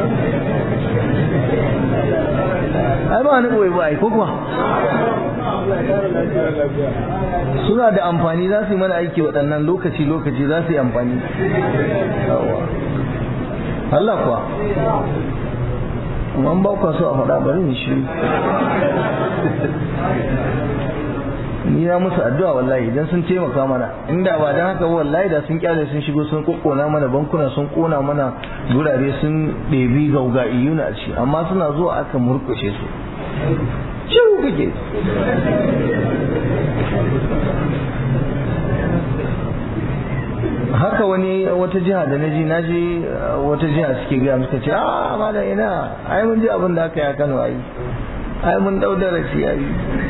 ai ba ni boye ba ai ko kuwa suna da amfani za su yi mana aiki waɗannan lokaci lokaci za su yi amfani Allah kuwa kuma ba kwa so a faɗa bari ni shi ni na musu addu'a wallahi idan sun taimaka mana inda ba dan haka wallahi da sun kyale sun shigo sun kokkona mana bankuna sun kona mana gurare sun ɗebi gauga iyuna a ci amma suna zuwa aka murkushe su ciwo kake haka wani wata jiha da naji naji wata jiha suke gaya suka ce a ma da ina ai mun ji abin da aka yi a Kano ai ai mun dau darasi ai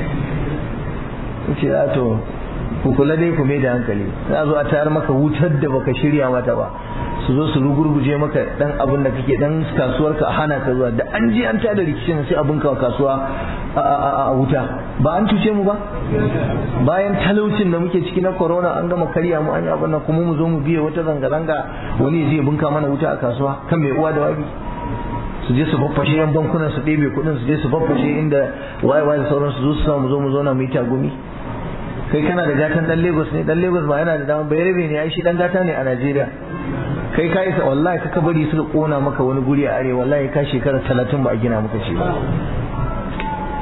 ce a to ku kula dai ku mai da hankali za zo a tayar maka wutar da baka shirya mata ba su zo su rugurguje maka dan abin da kake dan kasuwar ka hana ka zuwa da an ji an tada rikicin sai abin ka kasuwa a wuta ba an cuce mu ba bayan talaucin da muke ciki na corona an gama karya mu an yi abin nan kuma mu zo mu biye wata zanga-zanga wani zai bunka mana wuta a kasuwa kan mai uwa da wabi su je su baffashe yan bankunan su ɗebe kuɗin su je su baffashe inda waye waye da sauran su zo su samu zo mu zo na mu yi tagumi kai kana da gatan dan Lagos ne dan Lagos ba yana da dama bayarbe ne ai shi dan gata ne a Najeriya kai ka isa wallahi ka bari suka kona maka wani guri a arewa wallahi ka shekara talatin ba a gina maka shi ba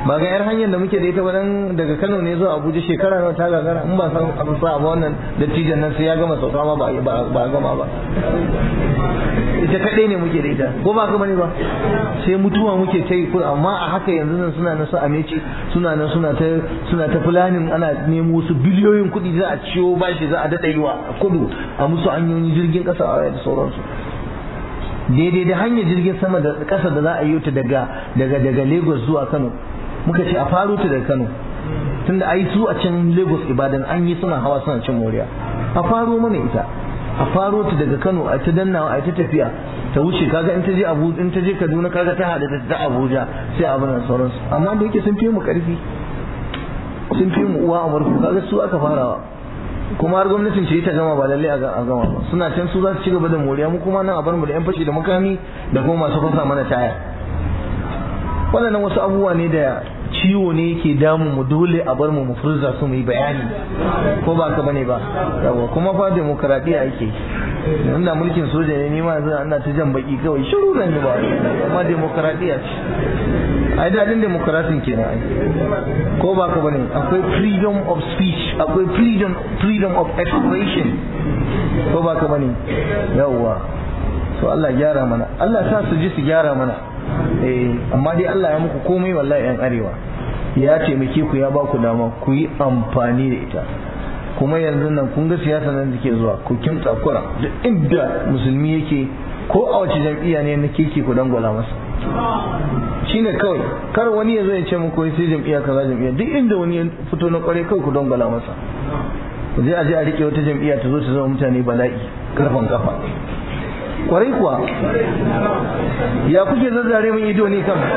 ba ga yar hanyar da muke da ita wadan daga Kano ne zuwa Abuja shekara nawa ta gagara in ba san abu sa ba wannan dattijan nan sai ya gama sauka ma ba ba gama ba ita kadai ne muke da ita ko ba gama ne ba sai mutuwa muke ta yi amma a haka yanzu nan suna nan su ameci suna nan suna ta suna ta fulanin ana nemo su biliyoyin kuɗi za a ciwo bashi za a daɗa yi wa kudu a musu hanyoyin jirgin ƙasa a da sauransu daidai da hanyar jirgin sama da ƙasa da za a yi ta daga daga daga Lagos zuwa Kano muka ce a faro ta daga Kano tunda ai su a can Lagos Ibadan an yi suna hawa suna cin moriya a faro mana ita a faro ta daga Kano a ta dannawa a ta tafiya ta wuce kaga in ta je Abu in ta je Kaduna kaga ta hada ta Abuja sai abin nan sauransu amma da yake sun fi mu karfi sun fi mu uwa a murku kaga su aka farawa kuma har gwamnatin ce ta gama ba lalle a gama ba suna can su za su ci gaba da moriya mu kuma nan a bar mu da yan fashi da makami da kuma masu fasa mana taya waɗannan wasu abubuwa ne da ciwo ne yake damun mu dole a bar mu mu furza su mu yi bayani ko ba ka bane ba yawa kuma fa demokradiya ake inda mulkin soja ne ni ma yanzu ana ta jan baki kawai shiru nan ba amma demokradiya ce ai dadin demokrasin kenan ai ko ba ka bane akwai freedom of speech akwai freedom freedom of expression ko ba ka bane yawa so Allah gyara mana Allah sa su ji su gyara mana eh amma dai Allah ya muku komai wallahi yan arewa ya taimake ku ya ba ku dama ku yi amfani da ita kuma yanzu nan kun ga siyasa nan da ke zuwa ku kimtsa kura duk inda musulmi yake ko a wace jam'iyya ne na keke ku dangwala masa shine kawai kar wani ya zo ya ce muku sai jam'iyya kaza jam'iyya duk inda wani ya fito na kware kawai ku dangwala masa ku je a je a rike wata jam'iyya ta zo ta zama mutane bala'i karfan kafa kwarai kuwa ya kuke zazzare min ido ne kan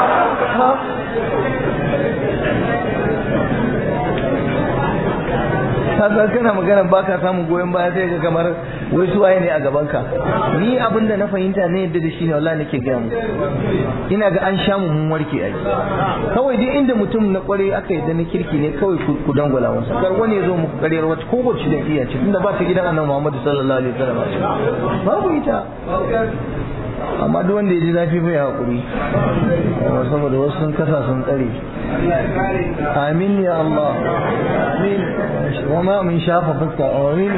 ka kana magana ba ka samun goyon baya sai ga kamar wai su waye ne a gaban ka ni abin da na fahimta ne yadda da shi ne wallahi nake gaya mu ina ga an sha mu mun warke ai kawai dai inda mutum na kware aka yadda na kirki ne kawai ku dangwala masa kar wani ya zo muku kariyar wata ko wacce da iya ce tunda ba ta gidan annabi Muhammad sallallahu alaihi wasallam babu ita amma duk wanda ya ji zafi bai haƙuri saboda wasu sun kasa sun tsare amin ya Allah amin wa ma min shafa fuska amin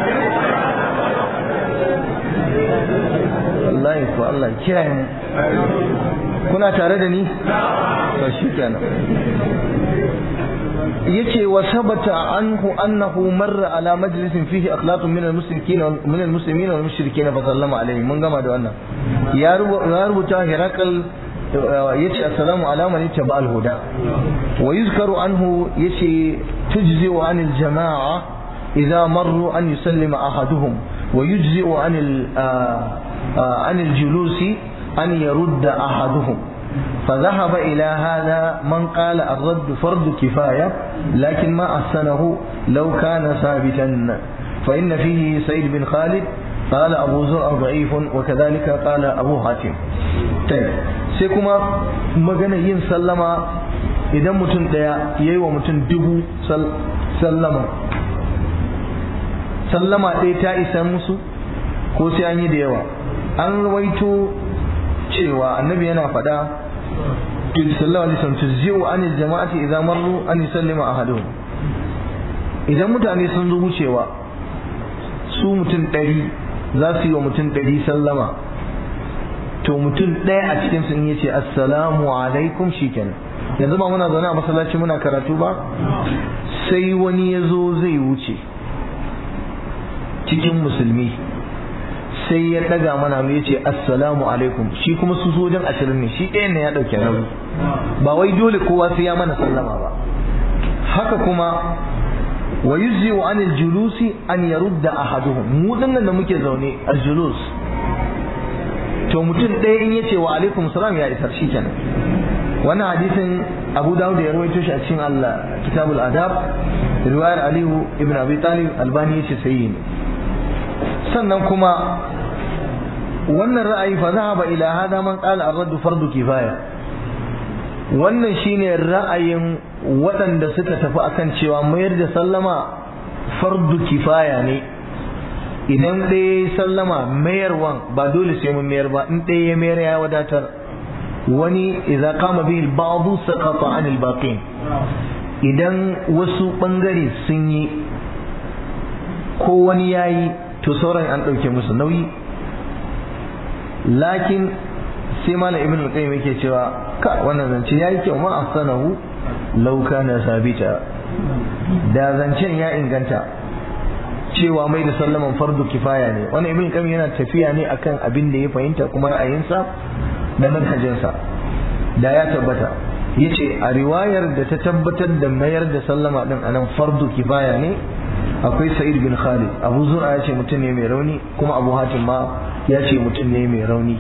wallahi ko Allah kiyaye mu kuna tare da ni to shikenan yace wa sabata anhu annahu marra ala majlisin fihi akhlaqun min al-muslimin min al-muslimin wal mushrikin fa sallama alayhi mun gama da wannan ya rubuta hirakal yace assalamu ala man ittaba al-huda wa yuzkaru anhu yace tujzi an al-jama'a idha marru an yusallima ahaduhum wa yujzi an an al-julusi an yarudda ahaduhum فذهب إلى هذا من قال الرد فرض كفاية لكن ما أحسنه لو كان ثابتا فإن فيه سيد بن خالد قال أبو زرع ضعيف وكذلك قال أبو حاتم طيب سيكما مغنى ين سلما idan mutum ɗaya ya yi wa mutum dubu sallama sallama ɗaya ta isa musu ko sai an yi da yawa an rawaito cewa annabi yana faɗa sallallahu alaihi wasallam tuzzi'u anil jama'ati idza marru an yusallima ahaduhum idan mutane sun zo wucewa su mutum ɗari za su yi wa mutum ɗari sallama to mutum ɗaya a cikin sun yace assalamu alaikum shikenan yanzu ba muna zaune a masallaci muna karatu ba sai wani ya zo zai wuce cikin musulmi sai ya daga mana mu yace assalamu alaikum shi kuma su sojan ashirin ne shi ɗayan ne ya ɗauke nauyi ba wai dole kowa sai ya mana sallama ba haka kuma wa yujzi wa anil julusi an yarudda ahaduhum mu dinnan da muke zaune al julus to mutum ɗaya in yace wa alaikum salam ya isar shi kenan wannan hadisin Abu Dawud ya rawaito shi a cikin Allah Kitabul Adab riwayar Aliyu ibn Abi Talib Albani yace sahihi ne sannan kuma wannan ra'ayi fa zahaba ila hada man qala ar-radd fardu kifaya wannan shine ra'ayin waɗanda suka tafi akan cewa mayar da sallama fardu kifaya ne idan ɗaya sallama mayarwan ba dole sai mun mayar ba in ɗaya ya mayar ya wadatar wani idza qama bihi al-ba'd saqata 'an al-baqin idan wasu bangare sun yi ko wani yayi to sauran an dauke musu nauyi lakin sai malam ibn al-qayyim yake cewa ka wannan zance yayi kyau ma ahsanahu law kana sabita da zancen ya inganta cewa mai da sallaman fardu kifaya ne wannan ibn qayyim yana tafiya ne akan abin da ya fahimta kuma ra'ayinsa da manhajinsa da ya tabbata yace a riwayar da ta tabbatar da mayar da sallama din anan fardu kifaya ne akwai sa'id bin khalid abu zura ya ce mutum ne mai rauni kuma abu hatim ma ya ce mutum ne mai rauni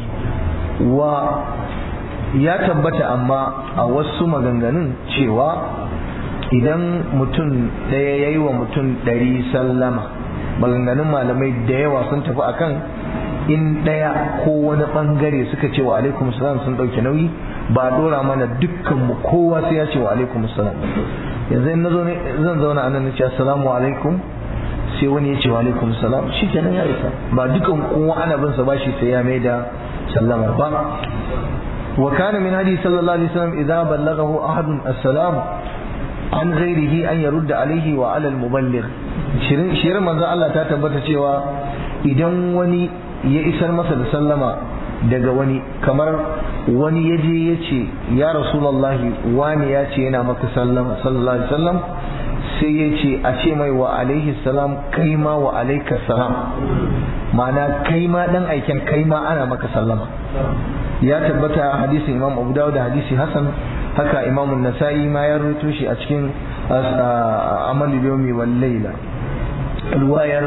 wa ya tabbata amma a wasu maganganun cewa idan mutum ɗaya ya yi wa mutum ɗari sallama maganganun malamai da yawa sun tafi akan in ɗaya ko wani ɓangare suka ce wa alaikum salam sun ɗauke nauyi ba a ɗora mana dukkan mu kowa sai ya ce wa alaikum salam yanzu in nazo zan zauna a nan na ce assalamu alaikum sai wani ya ce wa alaikum salam shi kenan ya isa ba dukan kowa ana bin sa bashi sai ya mai da sallama ba wa kana min hadi sallallahu alaihi wasallam idza ballaghahu ahadun assalam an ghairihi an yarudda alaihi wa ala al-muballigh shirin shirin manzo Allah ta tabbata cewa idan wani ya isar masa da sallama daga wani kamar wani ya je ya ce ya rasulullahi wani ya ce yana maka sallama sallallahu alaihi wasallam sai ya ce a ce mai wa alaihi salam kai ma wa alaika salam ma'ana kai ma dan aiken kai ma ana maka sallama ya tabbata hadisin imam abu dawud da hadisi hasan haka imam nasa'i ma ya rubuto shi a cikin amal yomi wal laila ruwayar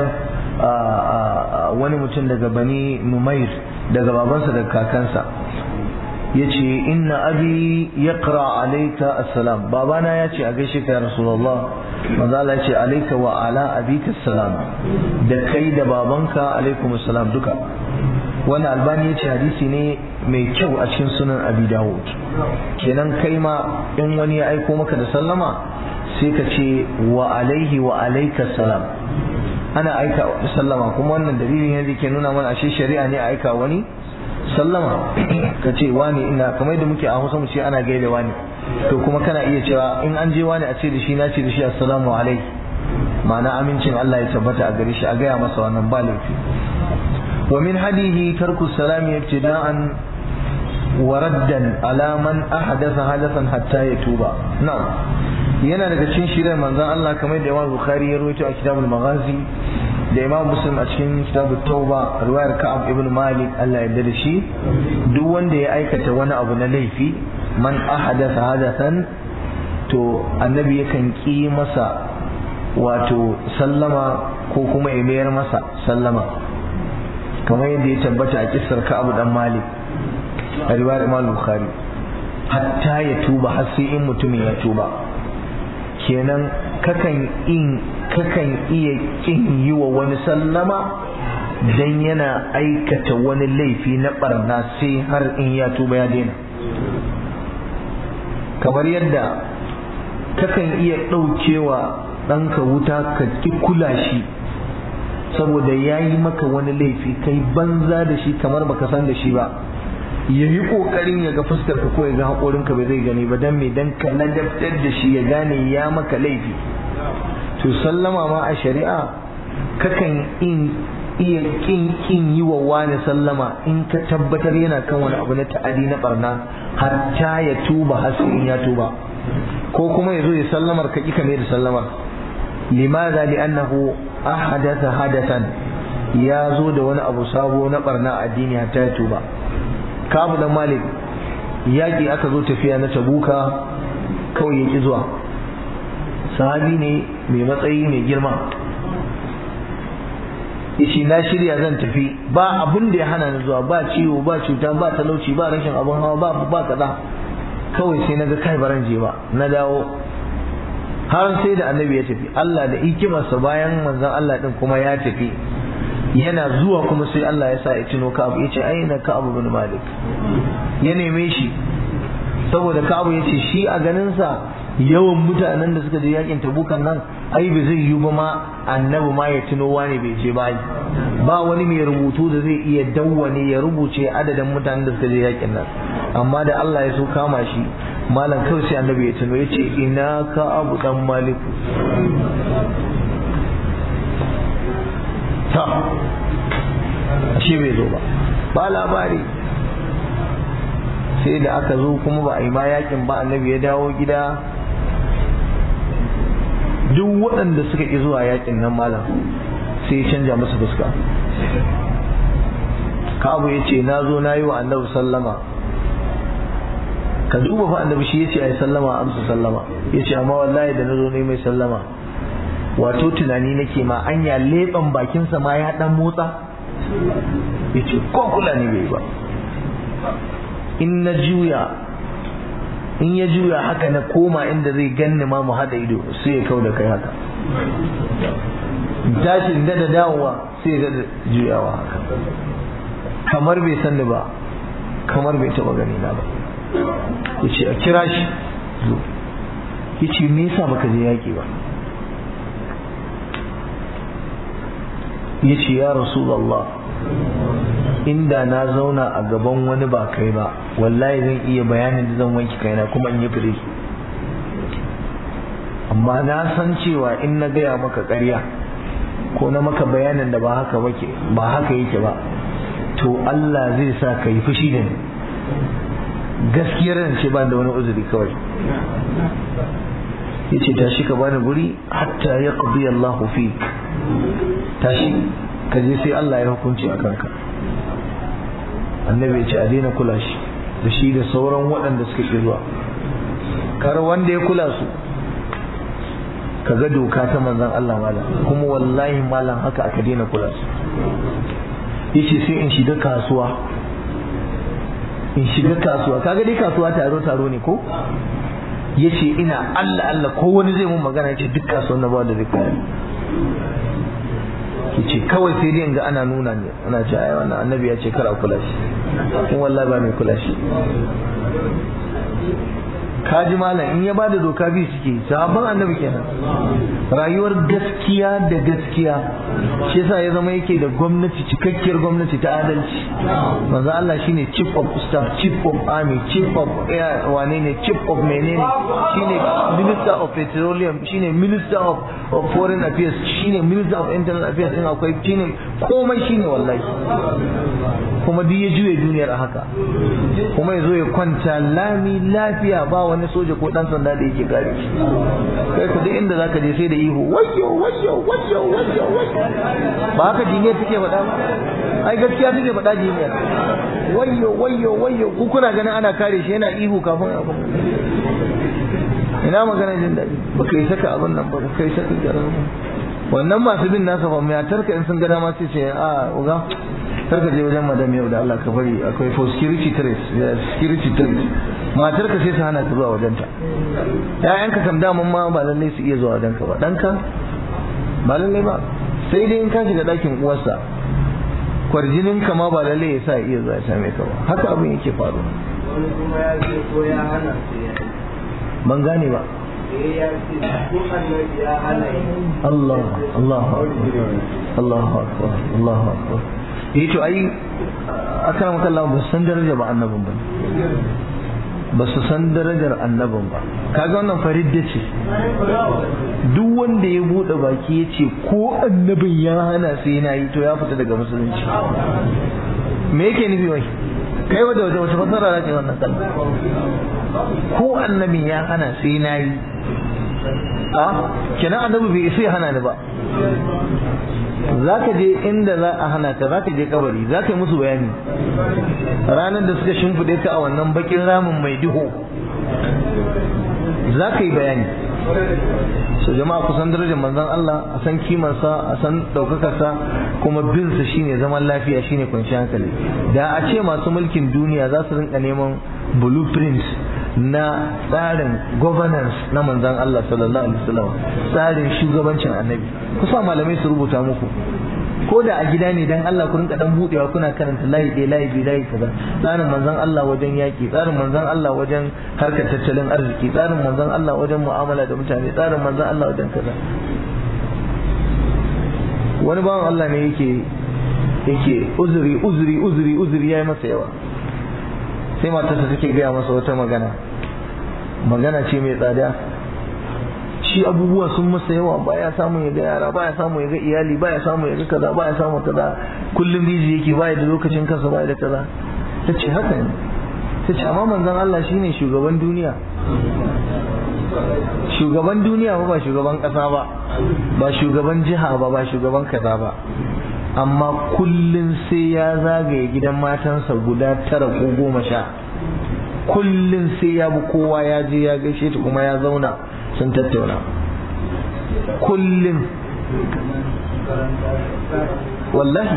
wani mutum daga bani numair daga babansa daga kakansa ya ce inna abi ya kira alaika assalam babana ya ce a gaishe ka ya rasulallah maza Allah ya ce alaika wa ala abika salam da kai da babanka alaikum assalam duka wannan albani ya ce hadisi ne mai kyau a cikin sunan abi dawud kenan kai ma in wani ya aiko maka da sallama sai ka ce wa alaihi wa alaika salam ana aika sallama kuma wannan dalilin yanzu ke nuna mana ashe shari'a ne a aika wani sallama ka ce wani ina kamar da muke a hausa mu ce ana gaida wani to kuma kana iya cewa in an je wani a ce da shi na ce da shi assalamu alaihi ma'ana amincin Allah ya tabbata a gare shi a gaya masa wannan ba laifi wa min hadihi tarku salami ibtida'an wa raddan ala man ahdatha hadathan hatta yatuba na'am yana daga cikin shirin manzon Allah kamar da Imam Bukhari ya rawaito a kitabul Maghazi da Imam Muslim a cikin kitabut Tauba riwayar Ka'ab ibn Malik Allah ya yarda da shi duk wanda ya aikata wani abu na laifi man ahadatha hadathan to annabi yakan ki masa wato sallama ko kuma ya mayar masa sallama kamar yadda ya tabbata a kissar Ka'ab dan Malik a riwayar Imam Bukhari hatta ya tuba har sai in mutumin ya tuba kenan kakan in kakan iya kin yi wa wani sallama dan yana aikata wani laifi na barna sai har in ya tuba ya daina kamar yadda kakan iya ɗaukewa ɗanka wuta ka ki kula shi saboda ya yi maka wani laifi kai banza da shi kamar baka san da shi ba ya yi ƙoƙarin ya ga fuskar ka ko ya ga haƙorin ka bai zai gani ba dan me dan ka ladabtar da shi ya gane ya maka laifi to sallama ma a shari'a kakan in iya kin kin yi wa wani sallama in ka tabbatar yana kan wani abu na ta'adi na barna hatta ya tuba har sai in ya tuba ko kuma ya zo ya sallamar ka ki kame da sallamar limadha li'annahu ahadatha hadathan ya zo da wani abu sabo na barna addini hatta ya tuba kabu dan malik yaƙi aka zo tafiya na tabuka kawai ya ƙi zuwa sahabi ne mai matsayi mai girma ishi na shirya zan tafi ba abun da ya hana ni zuwa ba ciwo ba cuta ba talauci ba rashin abun hawa ba ba kaza kawai sai na ga kai baran je ba na dawo har sai da annabi ya tafi Allah da hikimarsa bayan manzon Allah din kuma ya tafi yana zuwa kuma sai Allah ya sa ya tuno Ka'ab ya ce aina Ka'ab bin Malik ya neme shi saboda Ka'ab ya ce shi a ganin sa yawan mutanen da suka je yakin tabukan nan ai ba zai yi ba ma annabi ma ya tuno wani bai je ba ba wani mai rubutu da zai iya dawwane ya rubuce adadin mutanen da suka je yakin nan amma da Allah ya so kama shi malam kawai sai annabi ya tuno ya ce ina ka abu dan maliku ta ashe bai zo ba ba labari sai da aka zo kuma ba a yi ma yakin ba annabi ya dawo gida duk waɗanda suka ƙi zuwa yakin nan malam sai ya canja musu fuska kabu ya ce na zo na yi wa annabi sallama ka duba fa annabi shi ya ce a yi sallama amsa sallama ya ce amma wallahi da na zo ne mai sallama wato tunani nake ma anya leɓen bakinsa ma ya ɗan motsa ya ce ko kula ne bai ba in na juya in ya juya haka na koma inda zai ganni ma mu haɗa ido sai ya kau da kai haka tashin da da dawowa sai ya da juyawa haka kamar bai san ni ba kamar bai taɓa gani na ba ya ce a kira shi zo ya ce me yasa baka je yaƙi ba ya ce ya rasulallah inda na zauna a gaban wani ba kai ba wallahi zan iya bayanin da zan wanke kaina kuma in yi fire amma na san cewa in na gaya maka ƙarya ko na maka bayanin da ba haka wake ba haka yake ba to Allah zai sa ka yi fushi da ni gaskiyar nan ce ba da wani uzuri kawai yace tashi ka bani guri hatta yaqdi Allahu fik tashi ka je sai Allah ya hukunci a kanka annabi ya ce a daina kula shi da shi da sauran waɗanda suka ƙi zuwa kar wanda ya kula su ka ga doka ta manzan Allah malam kuma wallahi malam haka aka daina kula su yace sai in shiga kasuwa in shiga kasuwa kaga dai kasuwa taro taro ne ko yace ina Allah Allah ko wani zai mun magana yace duk kasuwan na ba da zai kaya ce kawai sai dai ga ana nuna ne ana ce ai wannan annabi ya ce kar a kula shi kuma wallahi ba mai kula shi kaji malam in ya bada doka bi suke sahabban annabi kenan rayuwar gaskiya da gaskiya shi yasa ya zama yake da gwamnati cikakkiyar gwamnati ta adalci manzo Allah shine chief of staff chief of army chief of air wane ne chief of menene shine minister of petroleum shine minister of, of foreign affairs shine minister of internal affairs din akwai shine komai shine wallahi kuma duk ya juye duniyar a haka kuma ya zo ya kwanta lami lafiya ba wani soja ko dan sanda da yake kare shi kai ku duk inda zaka je sai da ihu wayyo wayyo wayyo wayyo ba haka jiniyar take faɗa ba ai gaskiya take faɗa jiniyar wayyo wayyo wayyo ku kuna ganin ana kare shi yana ihu kafin abu ina magana jin daɗi ba kai saka abin nan ba ba kai saka garin wannan masu bin nasa ba mai tarka in sun ga dama sai ce a uga karka je wajen madam yau da Allah ka bari akwai for security trace security trace matar ka sai su hana ka zuwa wajen ta ƴaƴanka kam daman ma ba lalle su iya zuwa wajen ka ba ɗanka ba lalle ba sai dai in ka shiga ɗakin uwarsa kwarjinin ka ma ba lalle ya sa iya zuwa ya same ka ba haka abin yake faruwa ban gane ba Allah Allah Allah akbar Allah akbar yi to ai akan makalla ba su san daraja ba annabin ba ba su san darajar annabin ba kaga wannan faridda ce duk wanda ya bude baki ya ce ko annabin ya hana sai na yi to ya fita daga musulunci me yake nufi wai kai wadda wata wata fasara za ce wannan kalma ko annabin ya hana sai na yi a kenan annabi bai isa ya hana ni ba za ka je inda za a hana ka za ka je kabari za ka yi musu bayani ranar da suka shimfiɗe ka a wannan bakin ramin mai duhu za ka yi bayani so jama'a kusan darajar manzon Allah a san kimarsa a san ɗaukakarsa kuma binsa shine zaman lafiya shine kwanciyar hankali da a ce masu mulkin duniya za su rinka neman blueprint na tsarin governance na manzon Allah sallallahu alaihi wasallam tsarin shugabancin annabi kusa malamai su rubuta muku ko da a gida ne dan Allah ku rinka dan budewa kuna karanta layi ɗaya layi biyu layi kaza tsarin manzon Allah wajen yaki tsarin manzon Allah wajen harkar tattalin arziki tsarin manzon Allah wajen mu'amala da mutane tsarin manzon Allah wajen kaza wani bawan Allah ne yake yake uzuri uzuri uzuri uzuri yayi masa yawa sai matarsa take gaya masa wata magana magana ce mai tsada shi abubuwa sun masa yawa baya samu ya ga yara baya samu ya ga iyali baya samu ya ga kaza baya samu kaza kullum biji yake baya da lokacin kansa baya da kaza ta ce haka ne ta ce amma manzon Allah shine shugaban duniya shugaban duniya ba ba shugaban kasa ba ba shugaban jiha ba ba shugaban kaza ba amma kullum sai ya zagaye gidan matansa guda tara ko goma sha kullum sai ya bi kowa ya je ya gaishe ta kuma ya zauna sun tattauna kullum wallahi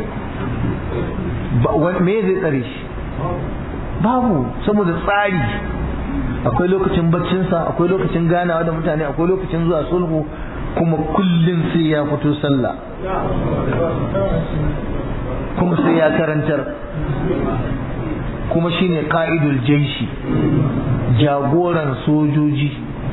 me zai tsare shi babu saboda tsari akwai lokacin baccinsa akwai lokacin ganawa da mutane akwai lokacin zuwa sulhu kuma kullum sai ya fito sallah kuma sai ya karantar kuma shine ka'idul jaishi jagoran sojoji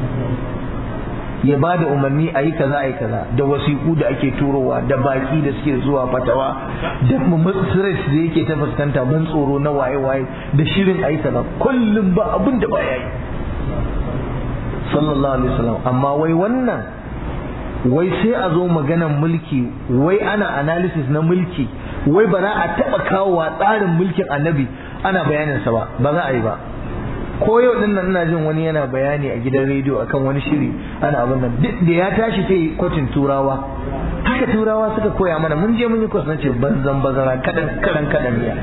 ya ba da umarni a yi kaza a yi kaza da wasiƙu da ake turowa da baki da suke zuwa fatawa da stress da yake ta fuskanta mun tsoro na waye-waye da shirin a yi kaza kullum ba abin da ba ya yi sallallahu alaihi wasallam amma wai wannan wai sai a zo maganan mulki wai ana analysis na mulki wai ba za a taɓa kawowa tsarin mulkin annabi ana bayaninsa ba ba za a yi ba ko yau din nan ina jin wani yana bayani a gidan rediyo akan wani shiri ana abin nan duk da ya tashi sai kwatin turawa haka turawa suka koya mana mun je mun yi kwas na ce banzan bazara kadan kadan kadan ya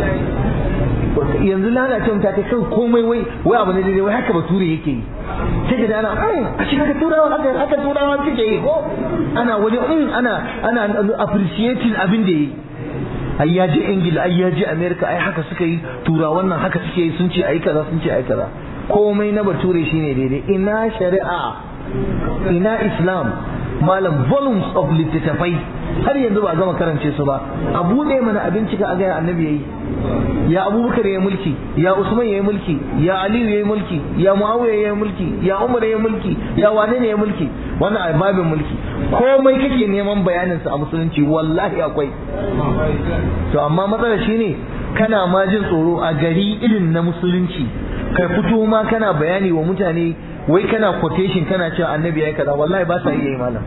yanzu lalacewa ta ta kan komai wai wai abu ne daidai wai haka bature yake yi sai ka ana a shi haka turawa haka haka turawa suke yi ko ana waje ana ana appreciating abin da yi ai ya je ingila ai ya je america ai haka suka yi turawan nan haka suke yi sun ce ai kaza sun ce ai kaza komai na bature shine daidai ina shari'a ina islam malam volumes of littattafai har yanzu ba gama karance su ba a buɗe mana abinci ka aga annabi yayi ya abubakar ya mulki ya usman ya mulki ya aliyu ya mulki ya muawiya ya mulki ya umar ya mulki ya wane ne ya mulki wannan a babin mulki komai kake neman bayanin sa a musulunci wallahi akwai to amma matsalar shine kana ma jin tsoro a gari irin na musulunci kai fito ma kana bayani wa mutane wai kana quotation kana cewa annabi ya kaza wallahi ba sa iya yi malam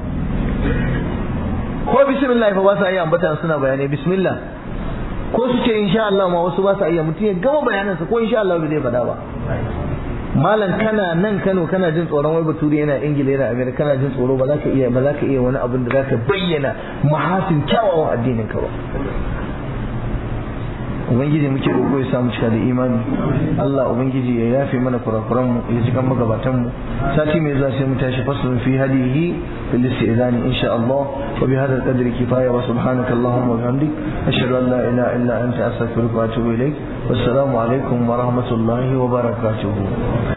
ko bismillah fa ba sa iya ambata suna bayanai bismillah ko su ce insha Allah ma wasu ba sa iya mutum ya gama bayanansa ko insha Allah bai zai faɗa ba malam kana nan Kano kana jin tsoron wai bature yana Ingila yana Amerika kana jin tsoro ba za ka iya ba za ka iya wani abin da za ka bayyana mahasin kyawawan addinin ka ba ubangiji muke roƙo ya samu cika da imani Allah ubangiji ya yafe mana kurakuran mu ya jikan magabatan mu sati mai zuwa sai mu tashi faslun fi hadihi fil istizani insha Allah wa bi hadha al-qadri kifaya wa subhanaka allahumma wa bihamdik ashhadu an la ilaha illa anta astaghfiruka wa atubu ilaik wassalamu alaikum wa rahmatullahi wa barakatuh